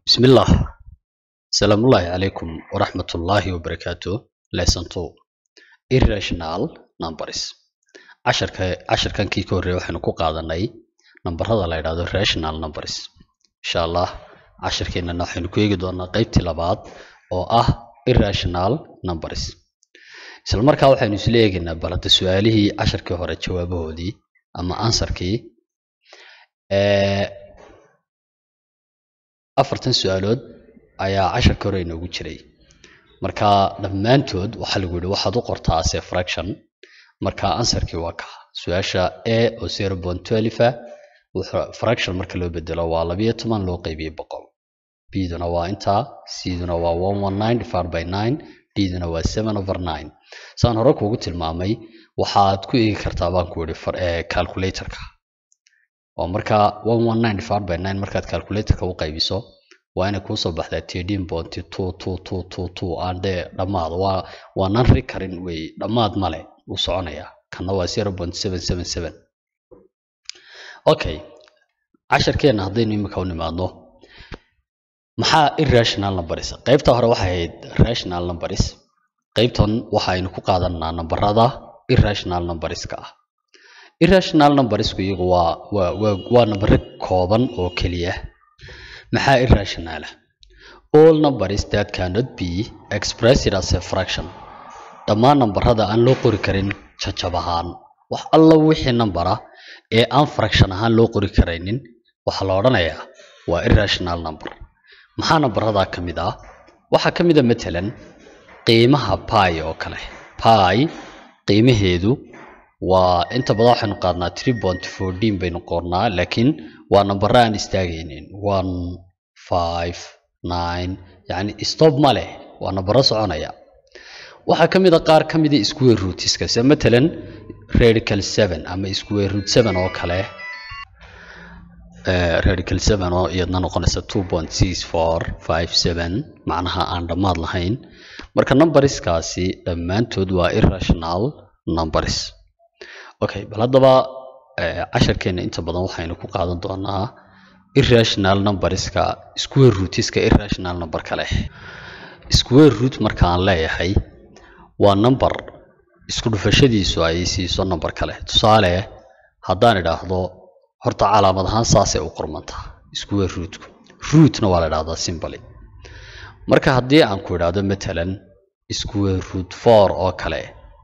بسم الله السلام الله عليكم ورحمة الله وبركاته lesson 2 irrational numbers casharka casharkan kii ka horreeyay waxaynu ku qaadanay nambarada la yidhaahdo rational numbers insha allah casharkeenana waxaynu ku eegi doonaa qeybtii labaad oo ah irrational numbers isla markaa waxaynu isla eegaynaa balada su-aalihii casharkii hore jawaabahoodii ama ansarkii afartan su-aalood ayaa casharka hore inoogu jiray marka dhammaantood waxaa lagu yihi waxaad u qortaa ase fraction marka ansarkii waa ka su-aasha a oo zero point twelve fraction marka loo bedelo waa labiyo toban loo qeybiyey boqol b-duna waa intaa c-duna waa one one nine divided by nine d-duna waa seven over nine saan hore kuugu tilmaamay waxaad ku eegi kartaa baan ku yihi calculatorka oo markaa one one nine divided by nine markaad calculatorka u qaybiso waa inay kuusoo baxdaa thirteen point two two two two two aan dee dhammaad waa waa nan recurring wey dhammaad male uu soconayaa kana waa zero point seven seven seven okay casharkeena haddaynu imika u nimaadno maxaa irrational numbers qaybta hore waxay ahayd rational numbers qaybtan waxaynu ku qaadanaa nambarada irrational numberska ah irrational numbersku iyagu waa waa waa waa nambare kooban oo keliya maxaa irrational ah all numbers that cannot be expressed as a fraction dhammaan nambarada aan loo qori karin jajab ahaan wax alla wixii nambara ee aan fraction ahaan loo qori karaynin waxaa la odhanayaa waa irrational number maxaa nambaradaa ka mid ah waxaa ka mid a matalan qiimaha pi oo kale pi qiimaheedu waa inta badan waxaynu qaadnaa three point fourteen baynu qornaa laakiin waa nambara aan istaagaynin one five nine yacni stop ma leh waa nambaro soconaya waxaa ka mid a qaar ka mida square rootska sida matalan radical seven ama square root seven oo kale radical seven oo iyadna noqonaysa two point six four five seven macnaha aan dhammaad lahayn marka numberskaasi dhammaantood waa irrational numbers okay bal haddaba casharkeena inta badan waxaynu ku qaadan doonaa irrational numberska square rootska irrational number kale square root marka aan leeyahay waa number isku dhufashadiisu ay siiso number kale tusaale haddaan idhaahdo horta calaamad ahaan saasay u qormantaa square rootku rootna waa la idhahdaa simboly marka haddii aan ku idhaahdo matalan square root four oo kale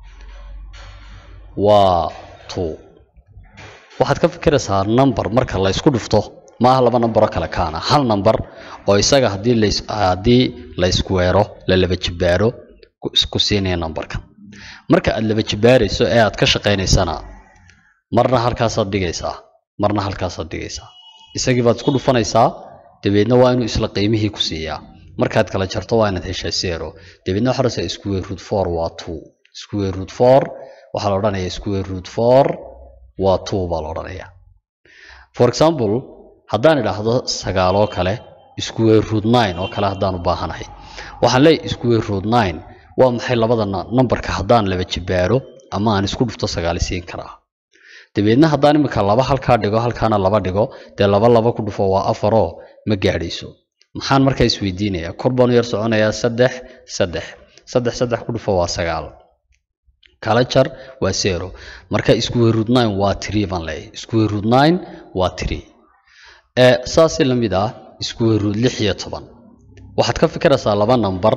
waa two waxaad ka fikiraysaa number marka la isku dhufto maaha laba numberoo kale kaana hal number oo isaga haddii las haddii la iskuweero la laba jibaaro ku siinaya numberkan marka aad laba jibaarayso ee aad ka shaqaynaysana marna halkaasaad dhigaysaa marna halkaasaad dhigaysaa isagii baad isku dhufanaysaa dabeedna waa inuu isla qiimihii ku siiyaa markaad kala jarto waa inaad heshaa zero dabeedna waxaa rabtaa square root four waa two square root four waxaa la odhanayaa square root four waa two baa la odhanayaa for example haddaan idhaahdo sagaaloo kale square root nine oo kale haddaan u baahanahay waxaan leeyahay square root nine waa maxay labada numberka haddaan laba jibaaro ama aan isku dhufto sagaali siin karaa dabeedna haddaan imika laba halkaa dhigo halkaana laba dhigo dee laba laba ku dhufo waa afaroo ma gaadhayso maxaan markaa isweydiinayaa kor baanu yar soconayaa saddex saddex saddex saddex ku dhufo waa sagaal kala jar waa zero marka square root nine waa three baan leeyahay square root nine waa three saasi la mid ah square root lix iyo toban waxaad ka fikiraysaa laba number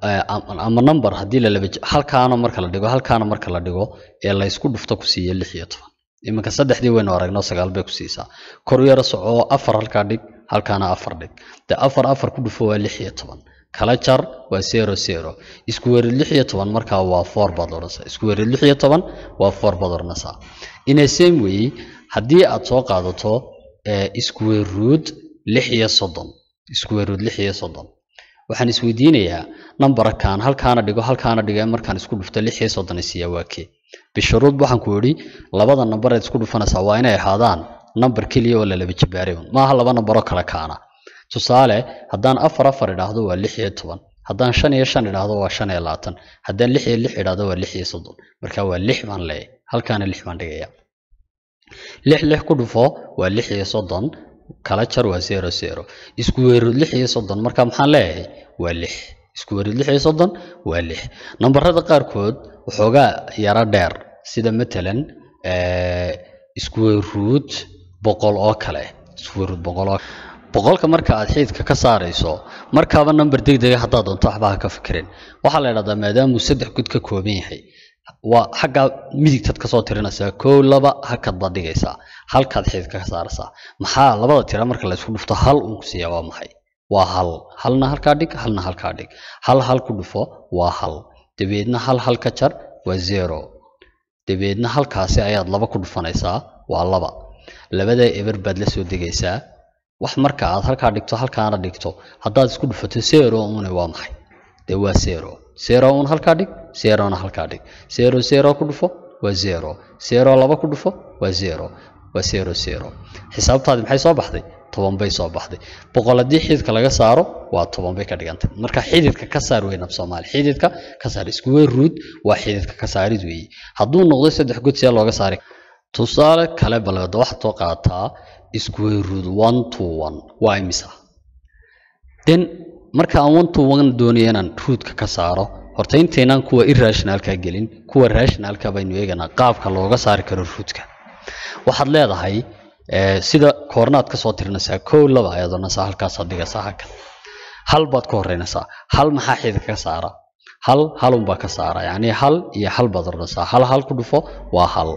ama number haddii la laba halkaana marka la dhigo halkaana marka la dhigo ee la isku dhufto ku siiya lix iyo toban iminka saddexdii waynu aragno sagaal bay ku siisaa kor yaro soco afar halkaa dhig halkaana afar dhig de afar afar ku dhufo waa lix iyo toban kala jar waa zero zero iskuweerid lix iyo toban markaa waa four baad odhanaysaa iskuweerid lix iyo toban waa four baad odhanaysaa in a same way haddii aad soo qaadato square root lix iyo soddon square root lix iyo soddon waxaan isweydiinayaa numberkan halkaana dhigo halkaana dhigo markaan isku dhufto lix iyo soddon isiiyaa waa kee bishuruud waxaan ku idhi labada number eed isku dhufanaysaa waa inay ahaadaan number keliya oo la laba jibaaray maaha laba numberoo kale kaana tusaale haddaan afar afar idhaahdo waa lix iyo toban haddaan shan iyo shan idhaahdo waa shan iyo labaatan haddaan lix iyo lix idhaahdo waa lix iyo soddon marka waa lix baan leeyahay halkaana lix baan dhigaya lix lix ku dhufo waa lix iyo soddon kala jar waa zero zero isku weerood lix iyo soddon marka maxaan leeyahay waa lix isku weerood lix iyo soddon waa lix nambarada qaarkood waxoogaa yaro dheer sida matalan isku weeruud boqol oo kale isku weeruud boqol oo boqolka marka aad xiidka ka saarayso markaaba number degdega haddaad doonto waxba ha ka fikirin waxaa la idhahdaa maadaamuu saddex gud ka kooban yahay waa xaggaa midigtaad kasoo tirinaysaa kow laba hakad baad dhigaysaa halkaad xiidka ka saaraysaa maxaa labada tira marka la isku dhufto hal uun ku siiyaa waa maxay waa hal halna halkaa dhig halna halkaa dhig hal hal ku dhufo waa hal dabeedna hal hal ka jar waa zero dabeedna halkaasi ayaad laba ku dhufanaysaa waa laba labadaa eber baad la soo degaysaa wax marka aad halkaa dhigto halkaana dhigto haddaad isku dhufato zero une waa maxay dee waa zero zero un halkaa dhig zerona halkaa dhig zero zero ku dhufo waa zero zero laba ku dhufo waa zero waa zero zero xisaabtaadi maxay soo baxday toban bay soo baxday boqol haddii xididka laga saaro waa toban bay ka dhigantay marka xididka ka saar weyn af soomaali xididka ka saar isku wey ruud waa xididka ka saarid weeye hadduu noqdo saddex god see looga saari tusaale kale balgada waxaad soo qaataa isku wey ruud one to one waa imisa den marka aan one to one doonayo inaan ruudka ka saaro horta intaynaan kuwa irrationalka gelin kuwa rationalka baynu eeganaa qaabka looga saari karo ruudka waxaad leedahay sida koornaad kasoo tirinaysaa kow laba ayaad odhanaysaa halkaasaad dhigaysaa halkan hal baad ka horeynaysaa hal maxaa xididka ka saara hal halunbaa ka saara yacni hal iyo hal baad odhanaysaa hal hal ku dhufo waa hal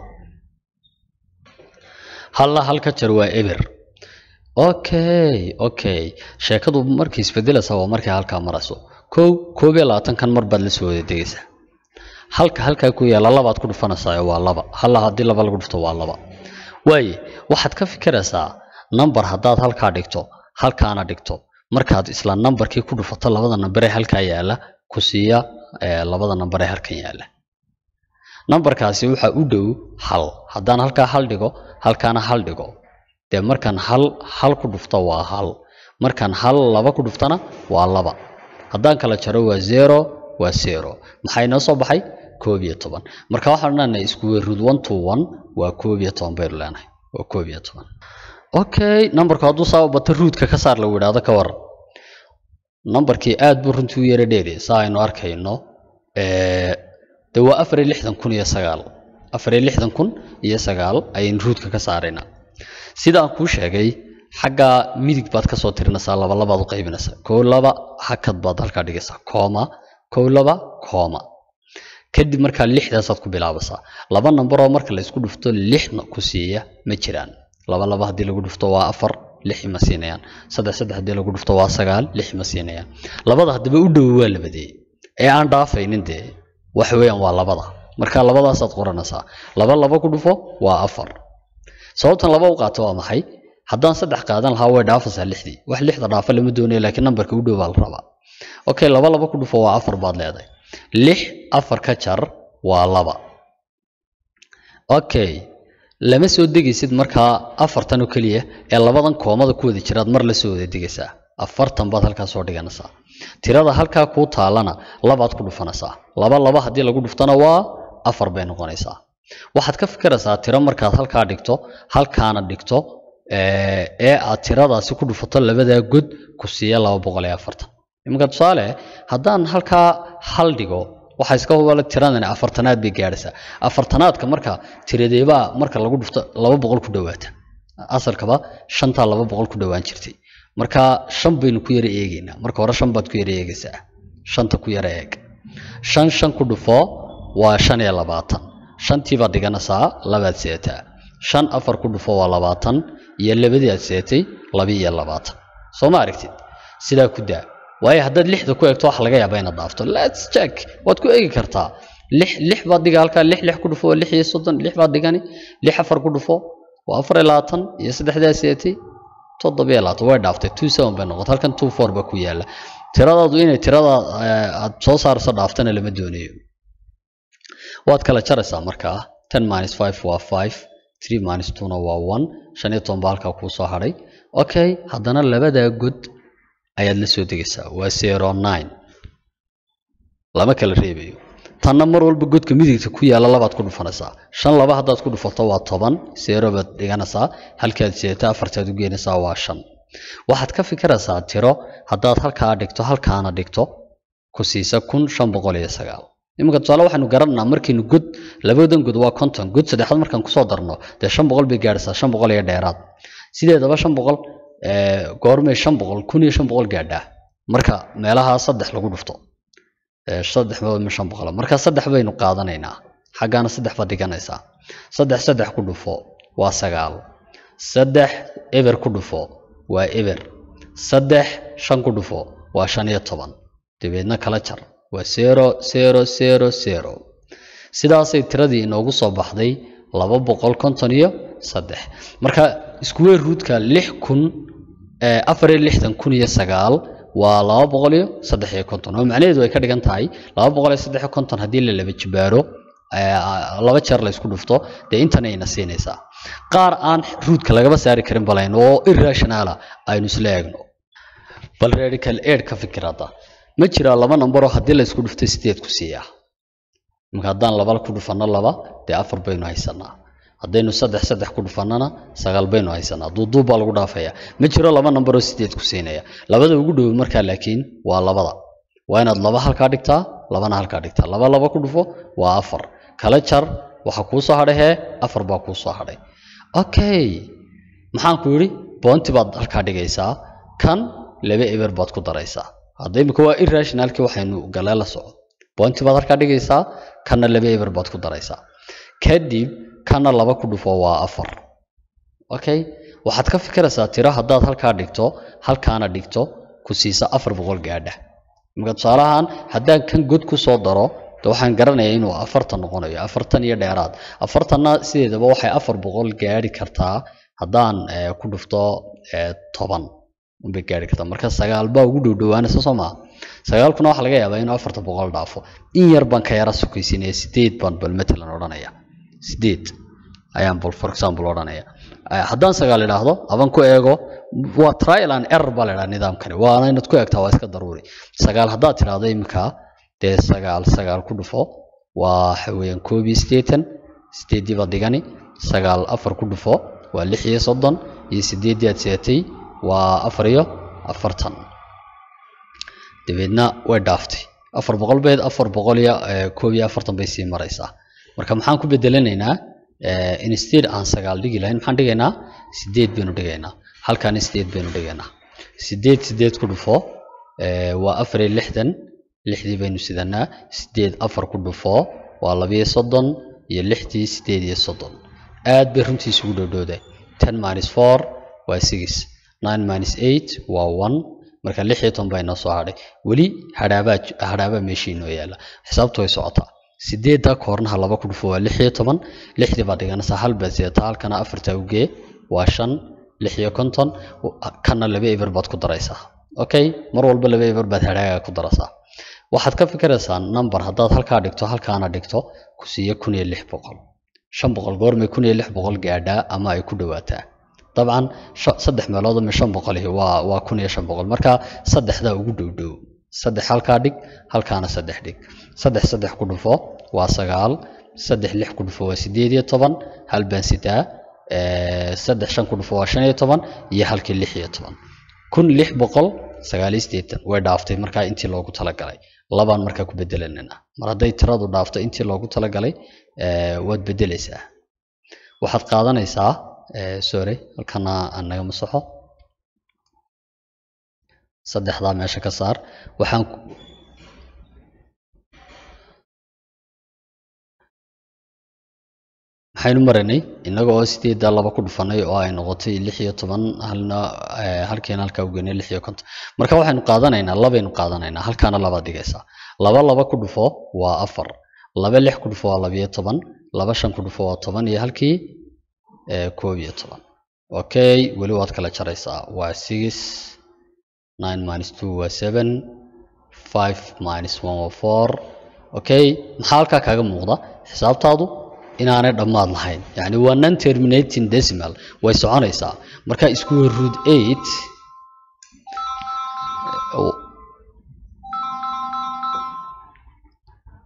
halla hal ka jar waa eber okay okay sheekadu markay isbedelaysaa waa markay halkaa marayso kow koob iyo labaatankan mar baad la soo wada degaysaa halka halkaa ku yaala labaad ku dhufanaysaa waa laba halla haddii laba lagu dhufto waa laba waaye waxaad ka fikiraysaa number haddaad halkaa dhigto halkaana dhigto markaad isla numberkii ku dhufato labada number ee halkaa yaala ku siiya labada number ee halkan yaala numberkaasi waxaa u dhow hal haddaan halkaa hal dhigo halkaana hal dhigo dee markaan hal hal ku dhufto waa hal markaan hal laba ku dhuftana waa laba haddaan kala jaro waa zero waa zero maxaa inoo soo baxay koob iyo toban marka waxaan odhanaynaa isku weeruud one to one waa koob iyo toban baynu leenahay waa koob iyo toban okay numberku hadduu saa u bato ruudka ka saar lagu idhaahdo ka waran numberkii aad buu runtii u yara dheeri saa aynu arkayno dee waa afar iyo lixdan kun iyo sagaal afar iyo lixdan kun iyo sagaal ayaynu ruudka ka saaraynaa sida aan kuu sheegay xagga midig baad kasoo tirinaysaa laba labaad u qaybinaysaa kow laba hakad baad halkaa dhigaysaa kooma kow laba kooma kadib markaa lixdaasaad ku bilaabaysaa laba nambaroo marka la isku dhufto lixna ku siiya ma jiraan laba laba haddii lagu dhufto waa afar lix ma siinayaan saddex saddex haddii lagu dhufto waa sagaal lix ma siinayaan labada haddaba u dhowo waa labadee ee aan dhaafaynin dee waxa weeyaan waa labada marka labadaasaad qoranaysaa laba laba ku dhufo waa afar sababtan laba u qaato waa maxay haddaan saddex qaadan lahaa way dhaafaysaa lixdii wax lixda dhaafa lama doonayo laakiin nambarka u dhow baa la rabaa okay laba laba ku dhufo waa afar baad leedahay lix afar ka jar waa laba okay lama soo degaysid markaa afartan oo keliya ee labadan koomada ku wada jiraad mar la soo wada degaysaa afartan baad halkaa soo dhiganaysaa tirada halkaa kuu taalana labaad ku dhufanaysaa laba laba haddii lagu dhuftana waa afar bay noqonaysaa waxaad ka fikiraysaa tiro markaad halkaa dhigto halkaana dhigto ee aad tiradaasi ku dhufato labadaa god ku siiya laba boqol iyo afartan iminka tusaale haddaan halkaa hal dhigo waxaa iska hubala tiradani afartanaad bay gaadhaysaa afartanaadka marka tiradeebaa marka lagu dhufto laba boqol ku dhowaata asalkaba shantaa laba boqol ku dhowaan jirtay marka shan baynu ku yara eegaynaa marka hore shan baad ku yara eegaysaa shanta ku yara eeg shan shan ku dhufo waa shan iyo labaatan shantii baad dhiganaysaa labaad seetaa shan afar ku dhufo waa labaatan iyo labadii aad seetay laba iyo labaatan soo ma aragtid sidaa ku daa waayo haddaad lixda ku eegto waxa laga yaabaa inaad dhaafto lets check waad ku eegi kartaa lix lix baad dhiga halkaa lix lix ku dhufo waa lix iyo soddon lix baad dhigani lix afar ku dhufo waa afar iyo labaatan iyo saddexdaa seetay toddoba iyo labaatan way dhaaftay two seven bay noqotay halkan two four ba ku yaala tiradaadu inay tirada aad soo saarso dhaaftana lama doonayo waad kala jaraysaa markaa ten minus five waa five three minus twona waa one shan iyo toban baa halkaa kuu soo hadhay okay haddana labadaa god ayaad la soo degaysaa waa zero nine lama kala reebayo tanna mar walba godka midigta ku yaalla labaad ku dhufanaysaa shan laba haddaad ku dhufato waa toban seero baad dhiganaysaa halkaad seeta afartaad u geenaysaa waa shan waxaad ka fikiraysaa tiro haddaad halkaa dhigto halkaana dhigto ku siisa kun shan boqol iyo sagaal iminka tusaale waxaynu garananaa markaynu god labadan god waa konton god saddexaad markaan kusoo darno dee shan boqol bay gaadhaysaa shan boqol iyo dheeraad sideedaba shan boqol goormay shan boqol kun iyo shan boqol gaadhaa marka meelaha saddex lagu dhufto saddex ma shan boqol marka saddex baynu qaadanaynaa xaggaana saddex baad dhiganaysaa saddex saddex ku dhufo waa sagaal saddex eber ku dhufo waa eber saddex shan ku dhufo waa shan iyo toban dabeedna kala jar waa zero zero zero zero sidaasay tiradii inoogu soo baxday laba boqol konton iyo saddex marka iskuweer ruudka lix kun afar iyo lixdan kun iyo sagaal waa laba boqol iyo saddex iyo konton oo macnaheedu ay ka dhigan tahay laba boqol iyo saddex iyo konton haddii la laba jibaaro laba jeer la isku dhufto dee intan ayna siinaysaa qaar aan ruudka lagaba saari karin balayn oo irrationala aynu isla eegno bal radical aid ka fikirada ma jiraa laba nambaroo haddii la isku dhufto sideed ku siiyaa marka haddaan laba ku dhufanno laba dee afar baynu haysanaa haddaynu saddex saddex ku dhufannana sagaal baynu haysanaa duuduub baa lagu dhaafaya ma jiro laba nambaroo sideed ku siinaya labada ugu dhow markaa laakiin waa labada waa inaad laba halkaa dhigtaa labana halkaa dhigtaa laba laba ku dhufo waa afar kala jar waxa kuu soo hadhay hee afar baa kuu soo hadhay okay maxaan ku yidhi boonti baad halkaa dhigaysaa kan laba eber baad ku daraysaa hadda imika waa irrationalkii waxaynu galee la soco boonti baad halkaa dhigaysaa kanna laba eber baad ku daraysaa kadib kana laba ku dhufo waa afar okay waxaad ka fikiraysaa tiro haddaad halkaa dhigto halkaana dhigto ku siisa afar boqol gaadha marka tusaalahaan haddaan kan god ku soo daro de waxaan garanayaa inuu afartan noqonayo afartan iyo dheeraad afartanna sideedaba waxay afar boqol gaadhi kartaa haddaan ku dhufto toban unbay gaadhi kartaa marka sagaal baa ugu dhowdhowaanaysa soo maa sagaalkuna waxaa laga yaabaa inuu afartan boqol dhaafo in yar baan ka yara sukaysinaya sideed baan bal matalan odhanaya sideed ayaan bal for example odhanaya haddaan sagaal idhaahdo aban ku eego waa trial and error baa la idhaha nidaamkani waana inaad ku eegtaa waa iska daruuri sagaal haddaad tidhaahdo iminka dee sagaal sagaal ku dhufo waa waxa weeyaan koob iyo siddeetan sideeddii baad dhigani sagaal afar ku dhufo waa lix iyo soddon iyo sideeddii aad seetay waa afar iyo afartan dabeedna way dhaaftay afar boqol beed afar boqol iyo koob iyo afartan bay sii maraysaa marka maxaan ku bedelanaynaa instead aan sagaal dhigi lahayn maxaan dhigaynaa sideed baynu dhigaynaa halkaana sideed baynu dhigaynaa sideed sideed ku dhufo waa afar iyo lixdan lixdii baynu sidanaa sideed afar ku dhufo waa labiyo soddon iyo lixdii sideed iyo soddon aad bay runtii isugu dhowdhowday ten minus four waa six nine minus eight waa one marka lix iyo toban baa inoo soo hadhay weli hadhaabaa hadhaabaa meeshii inoo yaalla xisaabtu way socotaa sideedda koornaha laba ku dhufo waa lix iyo toban lixdii baad dhiganaysaa hal baad sidataa halkana afarta ugee waa shan lix iyo konton kana laba eber baad ku daraysaa okay mar walba laba eber baad hadhaaga ku daraysaa waxaad ka fikiraysaa number haddaad halkaa dhigto halkaana dhigto ku siiya kun iyo lix boqol shan boqol goormay kun iyo lix boqol gaadhaa ama ay ku dhowaataa dabcan saddex meelood ama shan boqolihi waa waa kun iyo shan boqol marka saddexdaa ugu dhow dhow saddex halkaa dhig halkaana saddex dhig saddex saddex ku dhufo waa sagaal saddex lix ku dhufo waa sideed iyo toban hal baan sitaa saddex shan ku dhufo waa shan iyo toban iyo halkii lix iyo toban kun lix boqol sagaal iyo siddeetan way dhaaftay markaa intii loogu talagalay labaan markaa ku bedelanana mar hadday tiradu dhaafto intii loogu talagalay waad bedelaysaa waxaad qaadanaysaa sorry halkana aan naga masaxo saddexdaa meesha ka saar waxaan maxaynu maranay innaga oo sideeddaa laba ku dhufanay oo ay noqotay lix iyo toban halna halkiina halkaa ugenay lix iyo konton marka waxaynu qaadanaynaa labaynu qaadanaynaa halkaana labaad dhigaysaa laba laba ku dhufo waa afar laba lix ku dhufo waa labiyo toban laba shan ku dhufo waa toban iyo halkii koob iyo toban okay weli waad kala jaraysaa waa six nine minus two waa seven five minus one waa four okay maxaa halkaa kaaga muuqda xisaabtaadu inaanay dhammaad lahayn yani waa non terminating decimal way soconaysaa marka square root eight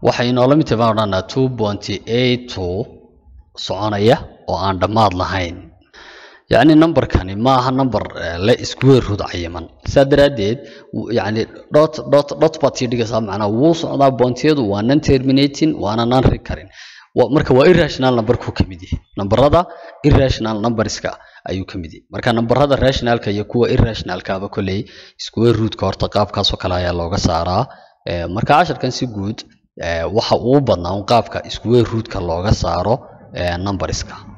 waxay inoola mid tahay baan odhanaa two pointy eight two soconaya oo aan dhammaad lahayn yacni numberkani ma aha number eh, le square root cayiman saa daraaddeed w- yacni dot dot dot baad sii dhigaysaa macnaa wuu socdaa boontiyadu waa non terminating waana non recurring Wa- marka waa irrational numberku ka mid yahay numberada irrational numberska ayuu ka mid yahay marka numberada rationalka iyo kuwa irrationalkaaba kolley square rootka horta qaabkaasoo kale ayaa looga saaraa Eh, marka casharkan si guud eh, waxa uu badnaa un qaabka square rootka looga saaro eh, numberska